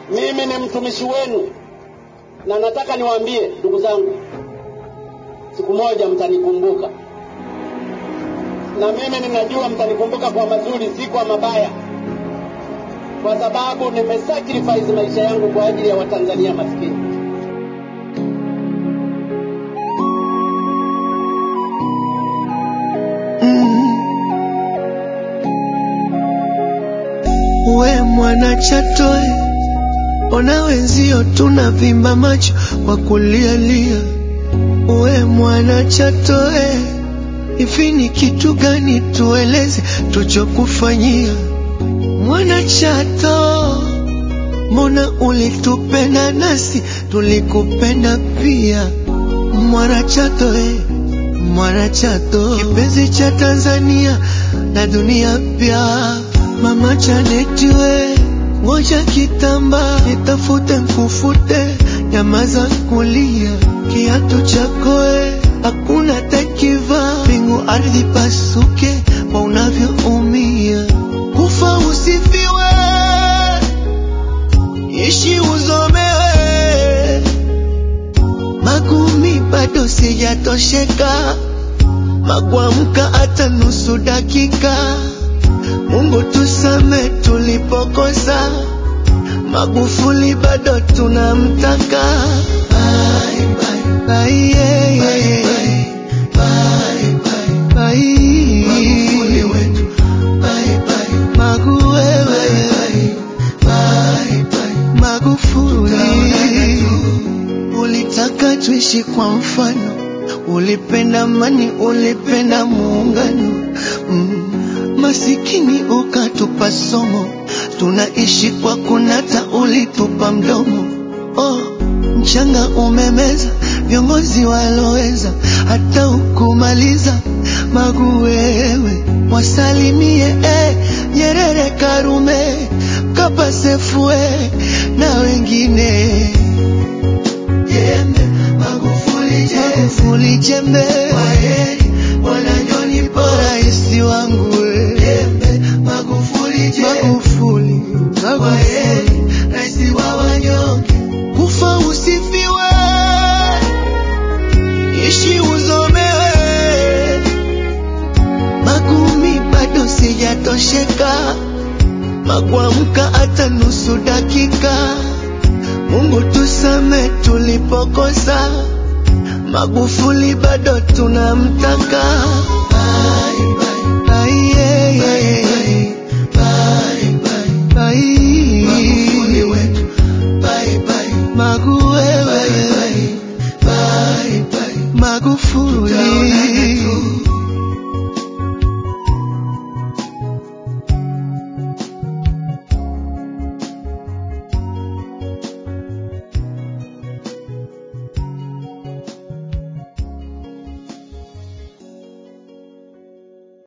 Mimi ni mtumishi wenu, na nataka niwaambie ndugu zangu, siku moja mtanikumbuka, na mimi ninajua mtanikumbuka kwa mazuri, si kwa mabaya, kwa sababu nimesacrifice maisha yangu kwa ajili ya Watanzania maskini. We mwana Chatoe, ona wenzio tunavimba macho kwa kulialia. We mwana Chatoe, hivi ni kitu gani tueleze tuchokufanyia? Mwana Chato, mbona ulitupenda nasi tulikupenda pia? Mwana Chato, eh, mwana Chato, kipenzi cha Tanzania na dunia pia. Mama Janeti we, ngoja kitamba nitafute nkufute, nyamaza kulia, kiatu chako we, hakuna takiva, mbingu ardhi pasuke kwa unavyoumia, kufa usifiwe, ishi uzomewe, magumi bado sijatosheka, magwamka hata nusu dakika Mungu tusame tulipokosa, Magufuli bado tunamtaka. Bye, bye, bye, yeah, yeah, yeah. Bye, bye, bye. Magufuli wetu. Bye, bye. Magu wewe. Bye, bye. Magufuli. Ulitaka tuishi kwa mfano, ulipenda amani, ulipenda muungano mm. Masikini ukatupa somo, tunaishi kwa kunata, ulitupa mdomo. Oh, mchanga umemeza viongozi waloweza, hata ukumaliza Magu wewe, wasalimie eh, Nyerere, Karume, Mkapa, Sefue na wengine jembe, Magufuli jembe, Magufuli jembe, kwaheri bwana John Paul, rais wangu we. jembe, Magufuli jembe, Magufuli, Magufuli, rais wa wanyonge, kufa usifiwe, ishi uzomewe, magumi bado sijatosheka, magwamka hata nusu dakika. Mungu tusame tulipokosa, Magufuli bado tunamtaka. Bye, bye, bye, yeah, yeah, yeah. Bye, bye, bye. Magufuli wetu. Bye, bye. Magu wewe. Bye, bye. Magufuli.